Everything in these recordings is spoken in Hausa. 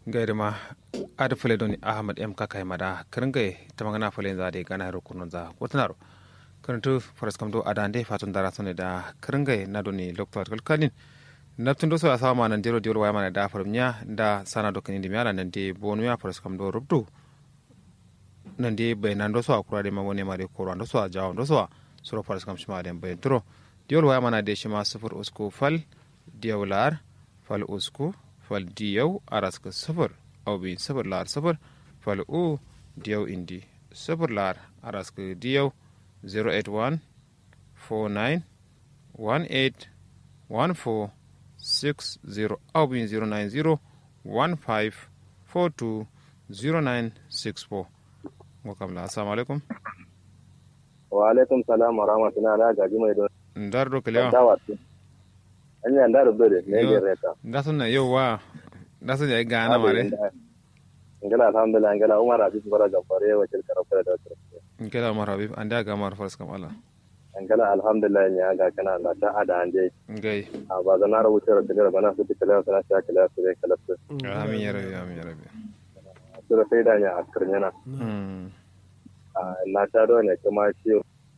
gaida ma ada fule doni ahmad m kakai mada kiringa tamangana fule za de gana ro kunun za wotnaro kirintu faras kamdo adande fatun dara sone da kiringa na doni lokto kalkalin naptun doso asawa ma nan dero diol waya mana da farmnya da sana do kanindi miala nan de bonu ya faras kamdo rubdu nan de bai nan doso akura de mamone mare koro ando so jawo doso suro faras kam shima de bai turo diol waya mana de shima sufur usku fal diawlar fal usku fal diyaw araska sufur aw bin sufur lar sufur fal u diyaw indi sufur lar araska diyaw 081 49 18 14 60 aw bin 090 15 42 0964 ngo kam la assalamu alaikum wa alaikum salam wa rahmatullahi ala gaji mai don ndar do kelewa dawatu anya ndaro bere ne Yo. ne reta ndasun na yo wa ndasun ya gana mare ngala alhamdulillah ngala umar abi bara gambare wa til karafara da wata ngela mar habib anda ga mar faras kam ala ngala alhamdulillah ne ga kana Allah ta ada ande ngai a ba zan na rubuce da tigar bana su tikala sana ta kala su dai kala su amin ya rabbi amin ya rabbi su da sai da nya askirnyana Mm. na ta do ne kuma shi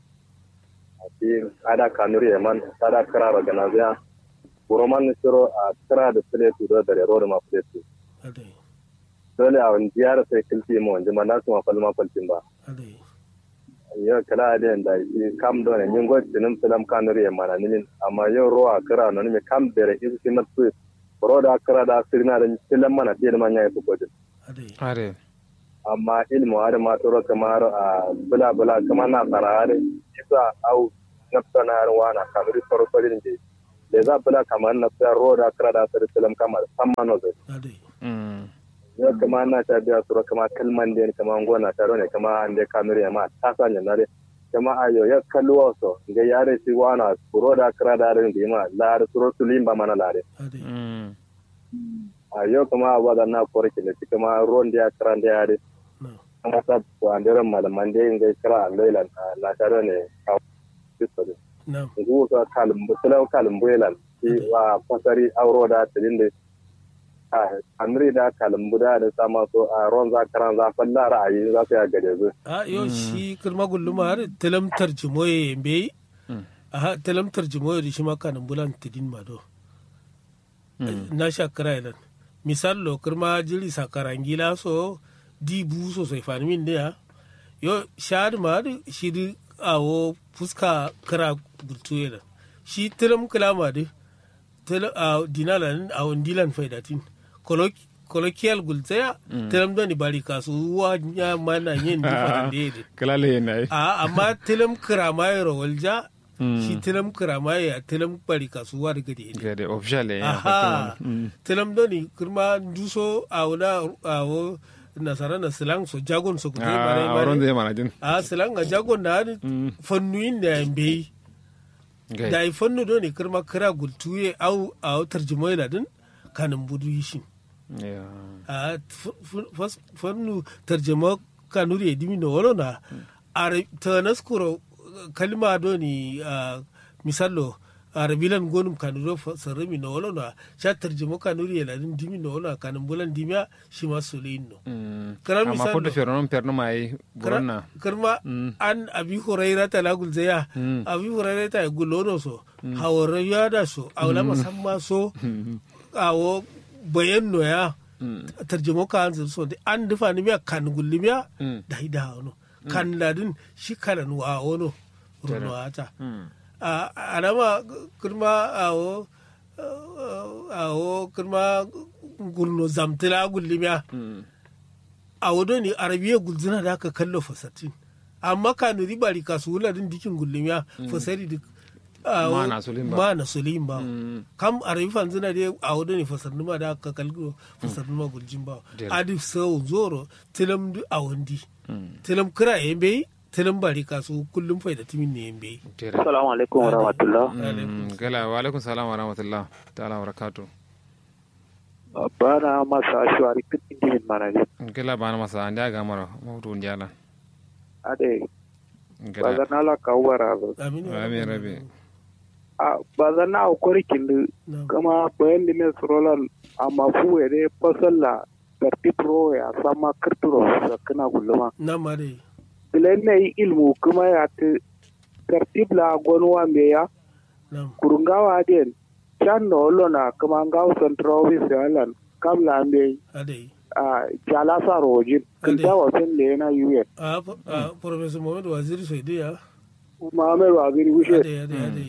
a ci ada kanuri man tada kara ga na zia buroman siro a kara da sile su da da ro da ma sile su adai dole a wani jiyar sai kilti mu wanda ma na su ma falma faltin ba adai yo kala da da i kam do ne nyingo tinum filam kanuri e mana ninin amma yo ro a kara no ni kam bere isu kinat su ro da kara da sirna da filam mana tiel ma nya ku kodin adai are amma ilmu har ma toro kamar a bula bula kamar na sarare isa au nafsa na yarwa na kamar toro farin je da za bula kamar na sa ro da kara da sir filam kamar samma no zai adai Mm. yo kamar na ta biya toro kamar kalman den kamar gona ta ro ne kamar an de kamar ya ma ta sanya na de kama ayo ya kalluwa so ga yare si wana ro da kara da rin di ma la da toro sulim ba mana la de adai Mm. ayo kama wa da na korki ne kama ron da kara da yare na kuma ta wandiran malaman da yin gai kira lailan na tare ne a fisari na ngu sa kalumbu tilaw kalumbu yelan ki wa fasari auro da tilin da a amri da kalumbu da da sama so a ron za karan za falla ra'ayi za su ya gade zu a yo shi kirma gulluma har talam tarjimoye be Mm. aha talam tarjimoye da shi ma kanin bulan tidin ma do na shakara ilan misal lo kirma jiri sakarangila so di bu so sai fani min ne yo shad ma da shi di awo fuska kara burtu ilan shi talam kalama da talam a dinalan a dilan faidatin Colloqu- colloquial gulzaya talam doni bari kasuwa ya mana yin different da kala le na a amma tilam kiramaye rawalja shi tilam kiramaye a tilam bari kasuwa daga da ne ga de official ya aha tilam doni kirma duso a wuna a wo nasara na silang so jagon so kutai bare ah ron bare zai mana jin a silang a jagon na hari fannuyin da yan bai da gai yi fannu doni kirma kira gultuye au a tarjumai ladin kanin budu yi shi ya a f- f- fas- fannu tarjama kanuri ya dimi na wano na a ta naskuro kalma doni a misalo a rabilan gonum kanuro sarrami na wano na sha tarjama kanuri ya ladin dimi na wano kanin bulan dimiya shi ma soleyin no Mm. Karar amma misal fodo do. ferno perno mai buronna karma an abi huraira ta lagul zaya abi huraira ta gulono so hawara ya da so awla masamma so awo bayan no ya tarjamo ka an so de an dufa ni miya kan gulli miya da hida wono kan ladin shi kalan wa wono runo ata Mm. a alama kurma awo awo kurma gurno zamtila gulli miya Mm. a wado ne arabiya gulzina da aka kallo fasatin amma ka nuri bari ka su wuladin dikin gullumiya fasari duk Ma na sulin ba. ma na sulin ba Mm. kam arabi fanzina dai a wado ne fasarni ma da aka kallo fasarni ma guljin ba Dela. adi sau zoro tilam du a wandi Mm. tilam kira yan bai tilam bari ka su kullum faida timin ne yan bai Tere. Assalamu alaikum wa rahmatullah. Mm. gala wa alaikum salam wa rahmatullah ta'ala wa barakatuh Bana masa ashwari kitin dimin manali. gala bana masa anda ga mara mawdu njala Ade, gala bazana la kawara zo. amin ya amin rabbi. rabi A bazana a kori kindu Na'am. kama bayan da mai surolan a mafu ya dai fasalla tartib ro ya sama kirturo sakana guluma na mare bilen ne ilmu kuma ya ta tartib la gonwa me ya na kurungawa den chan no lona kuma ngaw central office yalan kamla me ade a jala sa rojin Ade. kinta wa fen le na yuye a a professor mohamed waziri soidi ya muhammad wa giri wishe ade ade ade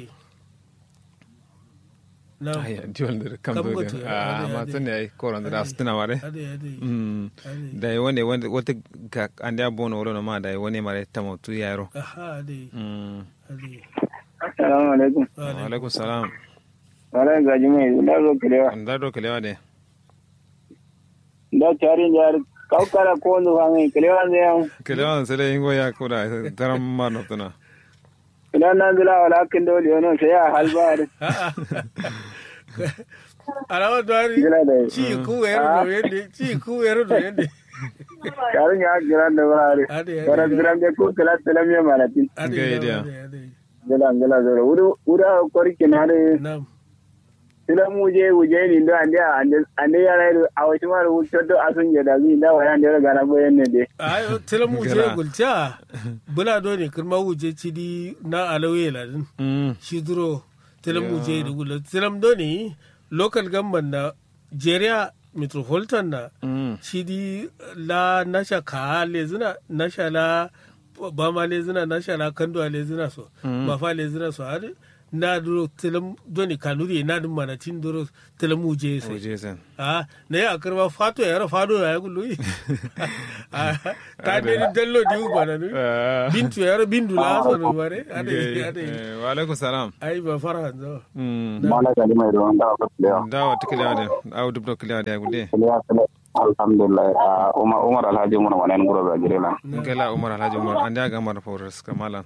na aya diwon da kam Kam do goto, de ade, a ma ade. tun ne ai koron da su tuna mare ade ade mm ade da wani wani wata ga ande abono wala ma da wani mare tamo tu yaro aha ade mm ade Assalamu alaikum. wa ade alaikum salam Wala gaji mai da zo kilewa. da do kalewa de Da tarin jar kaukara ko wanda fa mai kilewa ne yan. kalewa sai dai ingo ya koda taram ma no tuna Idan nan zila wala kin dole yana sai ya halba da alawa dwari gila da. ci ku yaro do yende ci ku yaro do yende Tarin ya gira da wurare. ade Kara ade gira da ko kila tilam ya malatin. ade Ga ade idea. ade ade Gila gila zara. Wuri wuri a kwari kina da nam tilam wuje wuje ni da ande ande ande ya rai a wata mara wuce to asun ya da zai da waya ande ga na boyen ne dai. ayo tilam wuje Gara. gulcha bula do ne kirma wuje cidi na alawe ladin mm shi duro tilam wuje da gula tilam do ne local government na jeria metropolitan na mm shidi la nasha ka lezina nasha la bama lezina nasha la kando lezina so ba fa lezina so hadi na duro tilam doni kanuri na dum mana tin duro tilam wuje sai oje sen a na ya karba fato ya fado ya gulu ta ne dallo di bana nu bintu ya bindu la so no bare ade ade wa alaikum salam ai ba fara zo mm Mala gaji mai da wanda ka kilewa. da wa tikalewa de au dubdo kalewa de gude Kilewa kilewa. Alhamdulillah. Umar Umar Alhaji mun wannan gura ga girela. ngela umar alhaji umar ande aga mar fawras kamala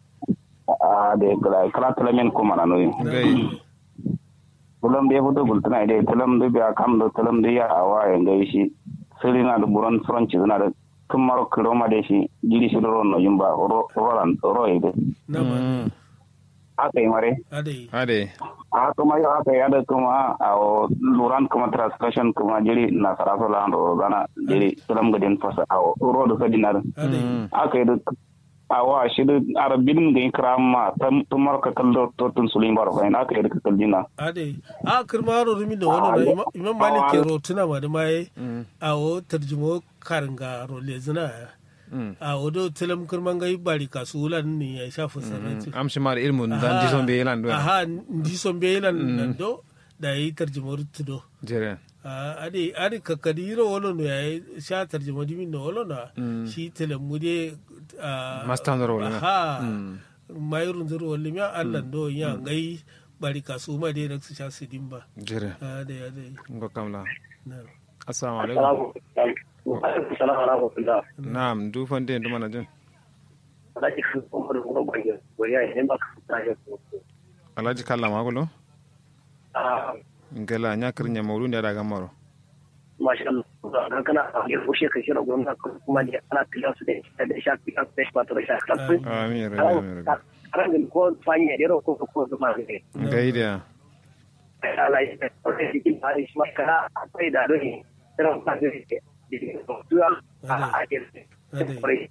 a de kala kala tala men ko mana no ngai tulam de foto gul tana de tulam de biya kam do tulam de ya awa e ngai shi siri na do buron fron ci na de tumaro kilo ma de shi jiri shi ro no yumba ro rolan ro e de na ma mm aka yi mare ade ade a kuma yo aka ya da kuma a o luran kuma transaction kuma jiri na saraso la ro gana jiri tulam ga den fasa a o ro do sadinar ade aka yi da awa shi da arabin ga ikrama tumar ka kallo to tun sulin bar fa ina aka yi da kaldina ade a kirma ro rumi da wani na imam malik ke ro tuna ma da mai a o tarjumo karanga ro lezina mm a o do tilam kirman gai bari kasulan ni ya shafa sanati am shi mar ilmu dan di son be lan do aha ndi son be lan nan do da yi tarjumo tudo jere Ah, ade ade kakadiro wolo no ya sha tarjumo dimin no wolo na shi tilam mude ah, Master ndoro wolo na. aha Mm. mayurun zuru wolo mi Allah do ya ngai bari kasu ma de raksu sha sidimba jere ade ade ngo kamla na assalamu alaikum Assalamu alaikum. na'am du fonde ndu mana jin Alhaji Umar Gwagwage, Gwariya idan ba ka fita ya alhaji kalla magulo Ah, ngela nyakir nya mawlu nda daga maro masha Allah. Dan kana ya fushe ka shira gwamna kuma ne ana tilan su da da shafi kan sai ba ta da shafi. amin ya rabbi amin ya rabbi Ran da ko fanya da ko ko zuma ne. ngai da Allah ya tsare shi kin hari shi maka akwai da dole. Ran ka da shi. Duwa a a ade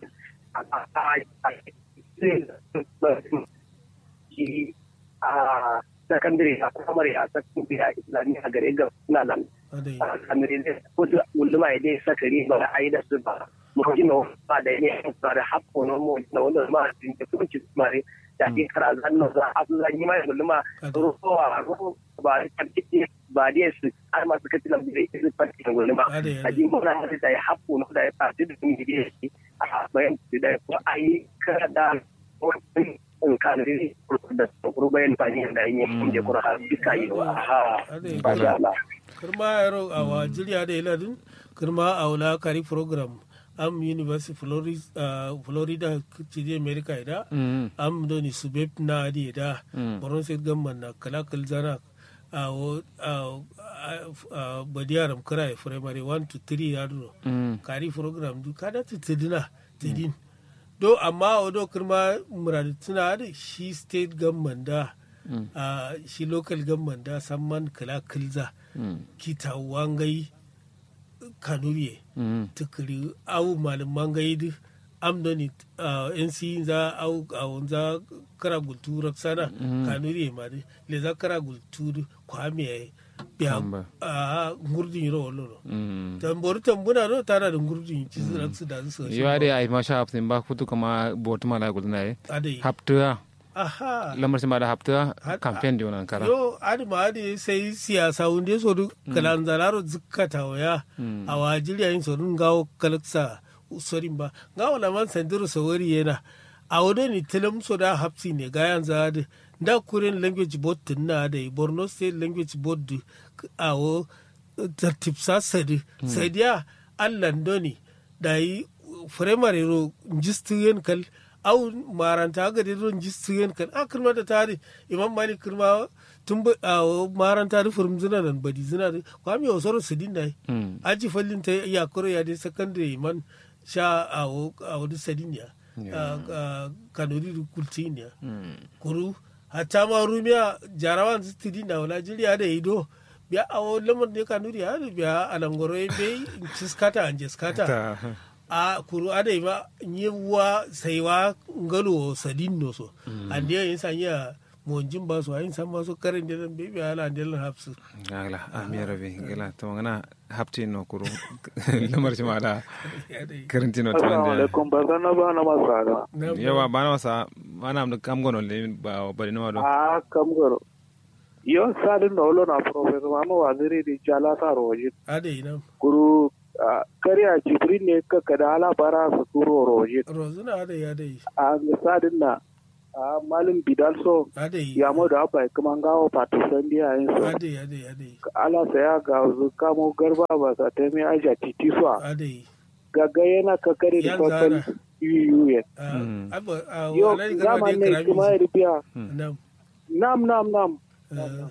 shi a sakandare a kamar a sakandare a islamiyya a gare ga suna nan ade a sakandare ne wasu gunduma ya dai sakari ba da ayi da su ba mu ji na ba da ne ba da hakko na mu na wanda ma din da kuma ci mare da ke kara zan no za a su zan yi mai gunduma ruwa ruwa ba da kike ba da su har ma suka tilam da su farki gunduma Ade, ade. a ji mun da da hakko na da ya fadi da mun da a bayan da ko ayi kara da wani in ka da ri da kuru bayan fani da yin yin da kura har duka yi wa ha ade ba sha Allah kirma yaro a wa jiriya da iladin kirma a wula kari program am university florida uh, florida cidi america ida mm am doni subeb na adi da Mm. boron state gamman na kalakal zana a wo a badiyaram kira primary 1 to 3 yaro mm kari program du kada ta tidina tidin do amma o do kirma muradu tuna da shi state government da Mm. a shi local government da samman kala kilza mm kita wangai kanuriye Mm. tukuri au malaman gaidu amdoni nc za au au za kara gultura sana kanuriye ma de le za kara gultura kwame biya Kamba. a ngurdin ro lolo Mm. tambor tambuna no tana da ngurdin ci zira su da su yo ade ay ma sha haptin ba kutu kama botu mala gudna e adai hapta aha lamar sin da hapta Hat- campaign di wannan kara yo adi ma adi sai siyasa wunde so du kalan zalaro zikkata waya a wajiri yin so dun gawo kalaksa sorin ba gawo la man sandiro so wari yana a wado ni tilam so da hapsi ne ga yan zade da kuren language board tin na da borno state language board du, a wo tartib sa sadi sadiya allan doni da yi firamare ro jistiyen kal au maranta ga de ron jistiyen kal a kirma da tare imam malik kirma tun ba a maranta da furum zina nan badi zina da kwami o soro sidin dai Mm. aji fallin ta ya koro ya de secondary man sha a wo a wo sidin ya kanuri du kultin ya kuru hatta ma rumiya jarawan sidin da wala jiriya da ido biya a wo lamar ne kanuri ya biya alangoro be ciskata an jiskata ta a kuru adai ma yiwa saiwa ngalo sadin no so ande yin sanya monjin ba so ayin san ba so karin da be be ala del hafsu gala amir rabi gala to ngana hapti no kuru lamar sin da karanti no to assalamu ande alaikum ba zan ba na masara yawa bana wasa mana am kam gono le ba bari no do a kam garo yo sadin da olo na professor mama waziri di jala sa roji adai nan guru ah, kariya jibrin ne ka kada ala bara su turo roji rozuna adai adai a sadin na a malin bidal so adai ya mo da apa kuma ngawo partisan dia yin so adai adai adai ala saya ga zu kamo garba ba sa ta mai aja titi so adai gaga yana ka kare da Yan total zana. yuyu ye Mm. aba yo alai garba zaman de ne kuma ya karami rubiya nam nam nam nam eh,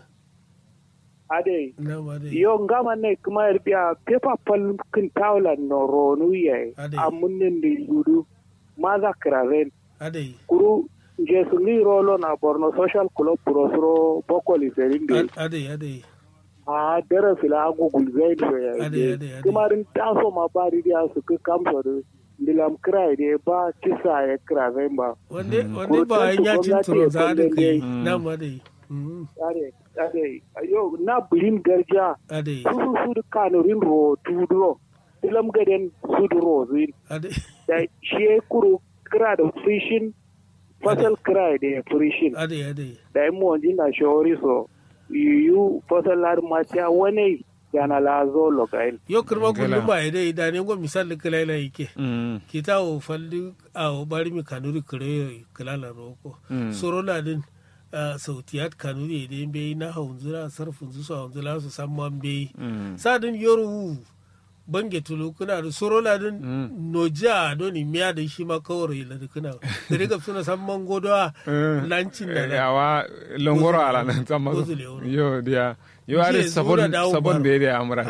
ade nam adai yo ngama ne kuma ya rubiya pepa pal kin tawla no ronu ye Ade. amunnin di yudu maza kraven adai kuru je sungi rolo na borno social club prosro bokoli serinde Ad- adai adai a dara fila agugul zaid so ya Ade, je. ade, ade. kuma rin taso ma ba ridiya su ka kamso da ndilam kira de ba kisa ya kraven ba wande wande ba yin yacin Gwamnati turo ya za da kullum kai dai. nam adai Mm, ade ade ayo na bilin garja adai su su su da kanurin ro tudro dilam gaden su da ro zin adai da shi ya kuro kira da frishin fasal kira da frishin adai adai da yi wanji na shawari so yiwu fasal har mata wani yana lazo lokain yo kirma Ngala. gundum ba ide idane ngo misal kala ila yake Mm. kita o falli a o bari mi kanuri kire kala la roko Mm. soro la din ah, sautiyat kanuri ide be na haunzura sarfun su so haunzura su samman be Mm. sadin yoru bange tulu kuna da soro la din Mm. noja do ni miya da shi ma kawai la da kuna da riga suna samman godowa Mm. lancin da na yawa longoro ala nan tamma Gozule wuro. yo dia yo Je are zura sabon da sabon Umar. be da amra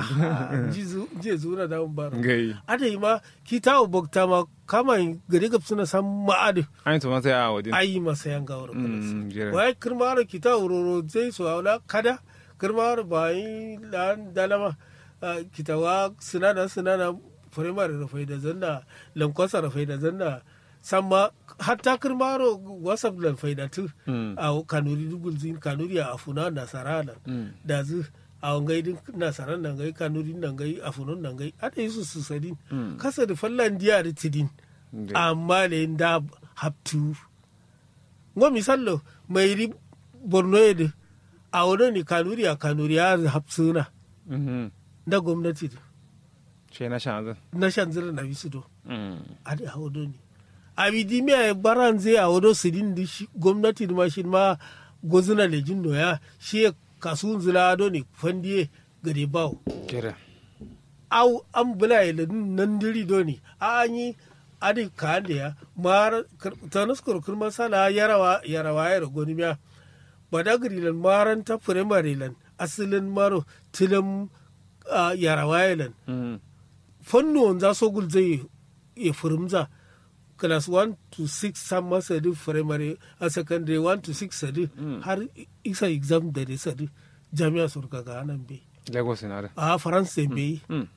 je zura da baro ngai ada yi ma ki ta bokta ma kama gari gab suna san ma'adi ai to sai a wadin ayi masa yan gawar Mm, jere. wai kirmaro ki ta uroro zai so wala kada kirmaro ba yi lan dalama ki ta wa sinana sinana firimare da faida zanna lankwasa da faida zanna samma hatta kirmaro wasap da faida tu Mm. a kanuri dugul zin kanuri a afuna nasara nan Mm. da zu a wangai din nasaran nan gai kanuri nan gai afunun nan gai ada yi su su sadin Mm. kasa da fallan diya da tidin Ngai. amma le da haptu ngo misallo mai ri borno yede a wado ni kanuri a kanuri ya hapsuna Mhm. da gwamnati da ce na shan na shan zira na bisu do Mm. ade a wado ni a bidi mi a baran zai a wado sidin di shi gwamnati da ma shi ma gozuna lejin no ya shi ya kasuwan zila ado ni fandiye gade bawo jere au an bula da nan diri doni a an yi adi ka da ya mar tanus kurkur masala yarawa yarawa ya ragoni miya badagri lan maran ta primary lan asilin maro tilam ah, yarawa ya lan Mm. fanno za so gul zai ya furumza class 1 to 6 san masa di primary a secondary 1 to 6 sadi har isa exam da dai sadi jami'a surka ga nan bai lagos na da a faransa bai Mm.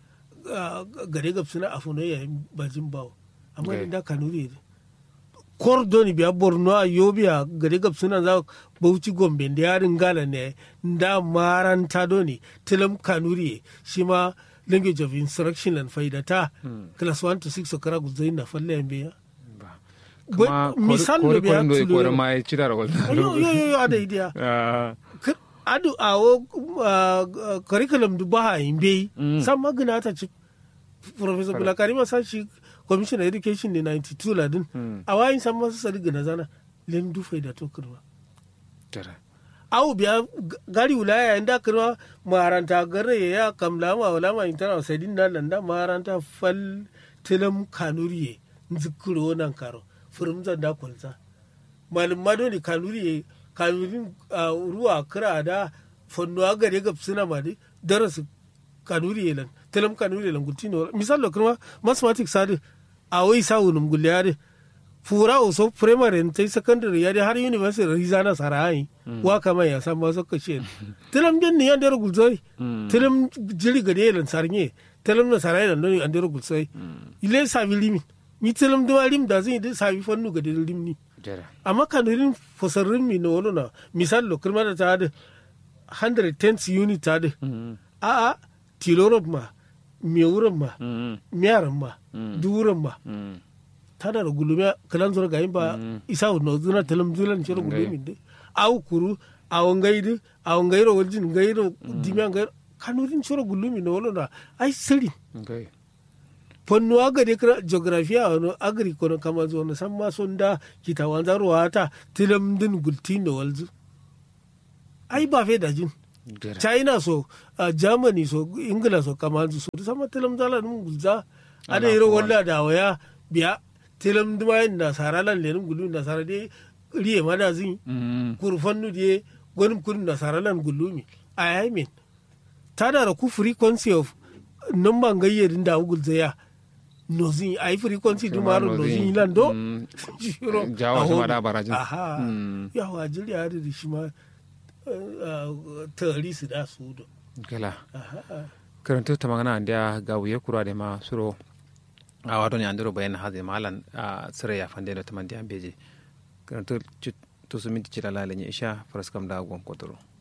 gare gabsuna a funo ya bajin bawo amma Okay. inda kanuri ne kordoni biya borno a yobiya gare gabsuna za bauchi gombe da yarin gala ne da maranta doni tilam kanuri shi ma language of instruction and faidata class 1 to 6 okara guzai na falle yambe ya kuma misal kore da biya kore do tulo kore ma ci da rawal yo yo yo ada idea Ah, K- adu awo uh, curriculum du baha imbe Mm. sam magana ta ci professor bulakari ma sa shi commissioner education ne 92 ladin Mm. a wayin sam masu sadi gana zana len du faida to kirwa tara awu biya g- gari wilaya inda kirwa maranta gare ya kamla ma wala ma intana sadin nan nan da maranta fal tilam kanuriye nzikiro nan karo furum zan da kwalza malum mado ne kanuriye kanurin ah, ruwa kira da fonnuwa gare ga suna ma de darasu kanuriye lan tilam kanuriye lan gutino misal lo kirma mathematics sadi a wai sa wunum gulyade fura o so primary ta secondary ya har university rizana sarai wa kama ya san ma sokka shi tilam den ni andere gulzoi tilam jiri gade lan sarnye tilam na sarai lan ni andere gulzoi ile sabi limi ni tilam do lim da zai da sabi fannu gade lim ni tara amma kanurin fosarrin mi no wono na misal lo kirma da ta da 110 unit ta da Mm, a a tilorop ma mewuran ma mm, miyaran ma Mm. duran ma mm. tana da gulume kalan zura ga ba isa no zuna talam zulan chero Ngai. gulume de aw kuru aw ngaidu aw ngairo waljin ngairo dimya ngairo kanurin chero gulume no wala na ai siri Okay. ponno agari kra geografia no agri kono kama zo no samma sonda kita wanzaro wata tilam din gultino walzu ai ba fe da jin Tara. china so uh, germany so ingila so kamanzu so sama tilam zala num gulza ada Ala iro kuwa. walla da waya biya tilam duma na sara lan lenum gulu na sara de riye mana zin Mm, kurfannu de gonum kun na sara lan gulumi i mean tada da ku frequency of number gayyerin da gulza ya no zin ai frequency Shima dumaro no no zin. zin lan do Mm. Shiro, Jawa a shima hodu. da barajin. aha Mm. yawa jiri ya da shi ma tari su da su do kala aha karantu ta magana andiya ga wuye kura da ma suro a wato ne andiro bayan hazi malan a sire ya fande da ta mandiya beje karantu tu su minti cila lalanya isha faraskam da gon kotoro